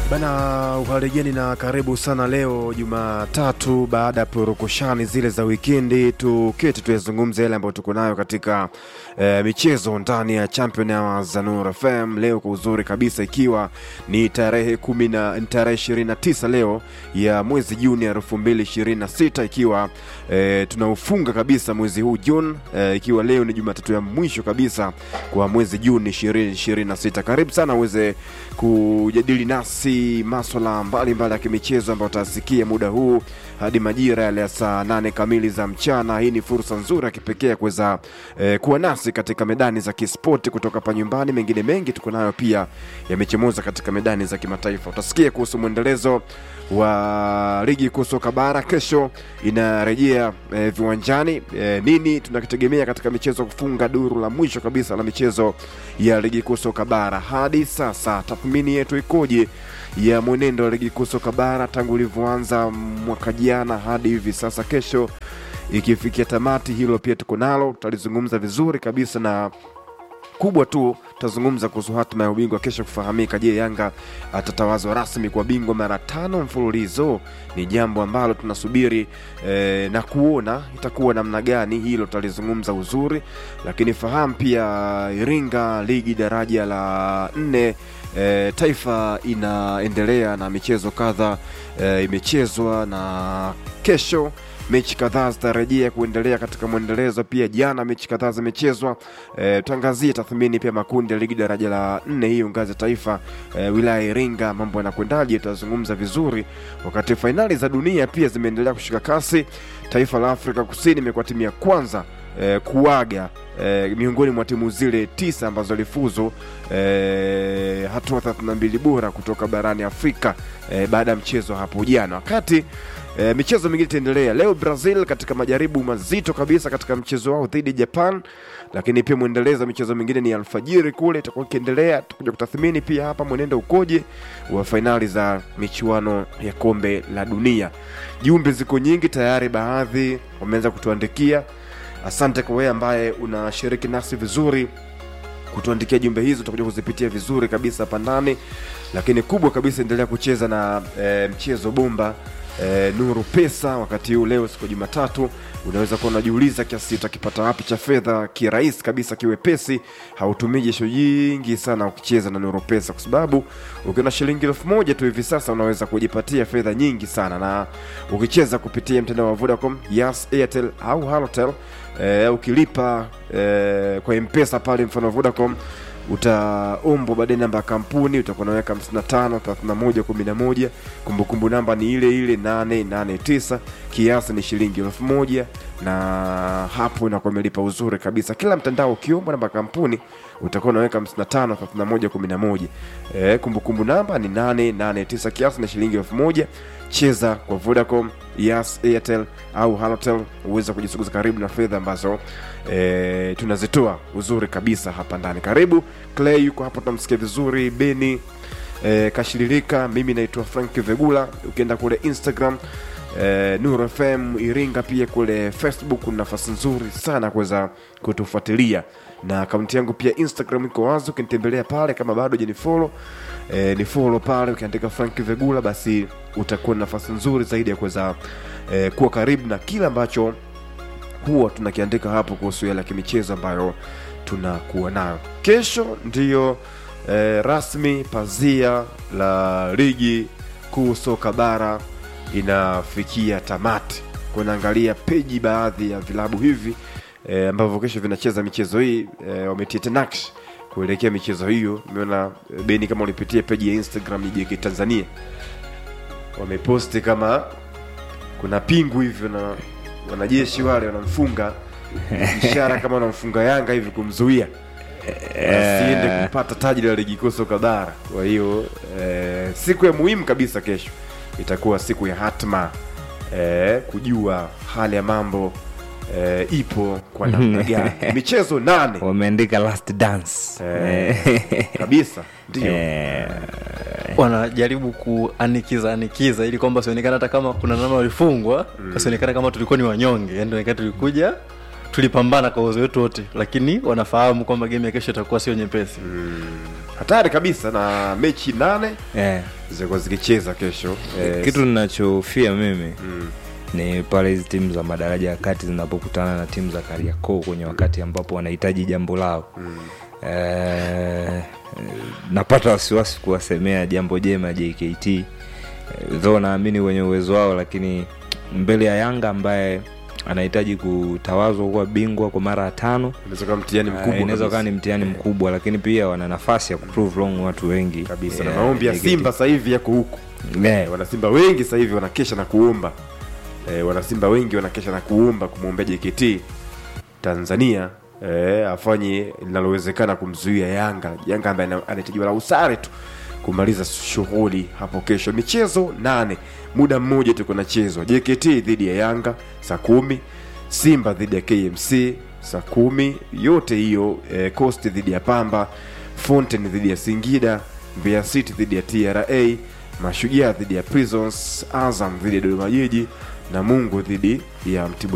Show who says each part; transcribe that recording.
Speaker 1: Bana, uhaligeni na karibu sana. Leo Jumatatu, baada ya purukushani zile za wikendi, tuketi tuyazungumze yale ambayo tuko nayo katika eh, michezo ndani ya Champion Hours za Nuru FM leo kwa uzuri kabisa, ikiwa ni tarehe kumi na tarehe ishirini na tisa leo ya mwezi Juni elfu mbili ishirini na sita ikiwa eh, tunaufunga kabisa mwezi huu Juni eh, ikiwa leo ni Jumatatu ya mwisho kabisa kwa mwezi Juni ishirini ishirini na sita. Karibu sana uweze kujadili nasi maswala mbalimbali ya kimichezo ambayo utasikia muda huu hadi majira yale ya saa nane kamili za mchana. Hii ni fursa nzuri ya kipekee ya kuweza eh, kuwa nasi katika medani za kispoti kutoka hapa nyumbani. Mengine mengi tuko nayo pia yamechomoza katika medani za kimataifa. Utasikia kuhusu mwendelezo wa ligi kuu soka bara kesho inarejea eh, viwanjani. Eh, nini tunakitegemea katika michezo kufunga duru la mwisho kabisa la michezo ya ligi kuu soka bara hadi sasa, tathmini yetu ikoje ya mwenendo wa ligi kuu soka bara tangu ulivyoanza mwaka jana hadi hivi sasa, kesho ikifikia tamati, hilo pia tuko nalo, tutalizungumza vizuri kabisa na kubwa tu tutazungumza kuhusu hatima ya ubingwa kesho kufahamika. Je, Yanga atatawazwa rasmi kwa bingwa mara tano mfululizo? Ni jambo ambalo tunasubiri eh, na kuona itakuwa namna gani. Hilo tutalizungumza uzuri, lakini fahamu pia Iringa ligi daraja la nne E, taifa inaendelea na michezo kadha e, imechezwa na kesho mechi kadhaa zitarejea kuendelea katika mwendelezo. Pia jana mechi kadhaa zimechezwa. E, tuangazie tathmini pia makundi ya ligi daraja la nne hiyo ngazi ya taifa e, wilaya ya Iringa, mambo yanakwendaje? Tutazungumza vizuri, wakati fainali za dunia pia zimeendelea kushika kasi. Taifa la Afrika Kusini imekuwa timu ya kwanza e, kuaga e, miongoni mwa timu zile tisa ambazo lifuzu e, hatua 32 bora kutoka barani Afrika e, baada ya mchezo hapo jana wakati E, michezo mingine itaendelea leo. Brazil katika majaribu mazito kabisa katika mchezo wao dhidi ya Japan, lakini pia mwendelezo wa michezo mingine ni alfajiri kule itakuwa ikiendelea. Tutakuja kutathmini pia hapa mwenendo ukoje wa fainali za michuano ya kombe la dunia. Jumbe ziko nyingi tayari, baadhi wameanza kutuandikia. Asante kwa wewe ambaye unashiriki nasi vizuri kutuandikia jumbe hizo, tutakuja kuzipitia vizuri kabisa hapa ndani, lakini kubwa kabisa, endelea kucheza na e, mchezo bomba E, Nuru Pesa wakati huu leo, siku ya Jumatatu, unaweza kuwa unajiuliza kiasi utakipata wapi cha fedha kirahisi kabisa kiwepesi. Hautumii jesho jingi sana ukicheza na Nuru Pesa, kwa sababu ukiwa na shilingi elfu moja tu hivi sasa unaweza kujipatia fedha nyingi sana, na ukicheza kupitia mtandao wa Vodacom, Yas, Airtel au Halotel e, ukilipa e, kwa M-Pesa pale mfano Vodacom utaombwa baadaye namba ya kampuni utakuwa unaweka 55 31 11. Kumbukumbu namba ni ile ile 889, kiasi ni shilingi elfu moja na hapo inakuwa imelipa uzuri kabisa. Kila mtandao ukiombwa namba ya kampuni utakuwa unaweka 55 31 11. Eh, kumbukumbu namba ni 889, kiasi ni shilingi elfu moja. Cheza kwa Vodacom, Yas, Airtel au Halotel uweze kujisuguza karibu na fedha ambazo e, tunazitoa uzuri kabisa hapa ndani. Karibu Clay yuko hapo, tunamsikia vizuri. Beni e, kashililika. Mimi naitwa Frank Vegula. Ukienda kule Instagram e, Nuru FM Iringa, pia kule Facebook kuna nafasi nzuri sana kuweza kutufuatilia na akaunti yangu pia Instagram iko wazi, ukinitembelea pale kama bado hujanifollow e, ni follow pale, ukiandika Frank Vegula basi utakuwa na nafasi nzuri zaidi ya kuweza e, kuwa karibu na kila ambacho huwa tunakiandika hapo kuhusu yale ya kimichezo ambayo tunakuwa nayo. Kesho ndiyo e, rasmi pazia la ligi kuu soka bara inafikia tamati. Kunaangalia peji baadhi ya vilabu hivi e, ambavyo kesho vinacheza michezo hii e, wametia nakshi kuelekea michezo hiyo. Nimeona e, Beni, kama ulipitia peji ya Instagram ya JK Tanzania wameposti kama kuna pingu hivyo na wanajeshi wale wanamfunga ishara kama wanamfunga Yanga hivi kumzuia asiende kupata taji la ligi kuu soka bara. Kwa hiyo e, siku ya muhimu kabisa kesho itakuwa siku ya hatma e, kujua hali ya mambo e, ipo kwa namna gani. Michezo nane
Speaker 2: wameandika last dance
Speaker 1: Eh, kabisa ndio
Speaker 2: Eh,
Speaker 3: wanajaribu kuanikiza anikiza ili kwamba sionekana hata kama kuna namna walifungwa wasionekana kama tulikuwa ni wanyonge yani onekana tulikuja tulipambana kwa uwezo wetu wote lakini wanafahamu kwamba game ya kesho itakuwa sio nyepesi
Speaker 1: hatari kabisa na mechi nane
Speaker 2: yeah.
Speaker 1: zitakuwa zikicheza kesho eh,
Speaker 2: kitu ninachofia mimi
Speaker 1: mm,
Speaker 2: ni pale hizi timu za madaraja ya kati zinapokutana na timu za kariakoo kwenye wakati ambapo wanahitaji jambo lao
Speaker 1: mm.
Speaker 2: Eh, napata wasiwasi kuwasemea jambo jema jkt Eh, though naamini wenye uwezo wao lakini mbele ya yanga ambaye anahitaji kutawazwa kuwa bingwa kwa mara ya tano
Speaker 1: inaweza kuwa mtihani
Speaker 2: eh,
Speaker 1: mkubwa
Speaker 2: inaweza
Speaker 1: kabisa.
Speaker 2: kuwa ni mtihani mkubwa lakini pia wana nafasi ya kuprove wrong watu wengi
Speaker 1: kabisa
Speaker 2: Eh,
Speaker 1: na maombi ya
Speaker 2: JKT.
Speaker 1: simba sasa hivi yako huku
Speaker 2: Eh,
Speaker 1: eh, wanasimba wengi sasa hivi wanakesha na kuomba eh, wanasimba wengi wanakesha na kuomba kumwombea jkt tanzania eh, afanye linalowezekana kumzuia yanga yanga ambaye ana- anahitajiwa la usare tu kumaliza shughuli hapo kesho michezo nane muda mmoja tu kunachezwa jkt dhidi ya yanga saa kumi simba dhidi ya kmc saa kumi yote hiyo eh, coast dhidi ya pamba fountain dhidi ya singida mbeya city dhidi ya tra mashujaa dhidi ya prisons azam dhidi ya dodoma jiji na mungu dhidi ya mtibwa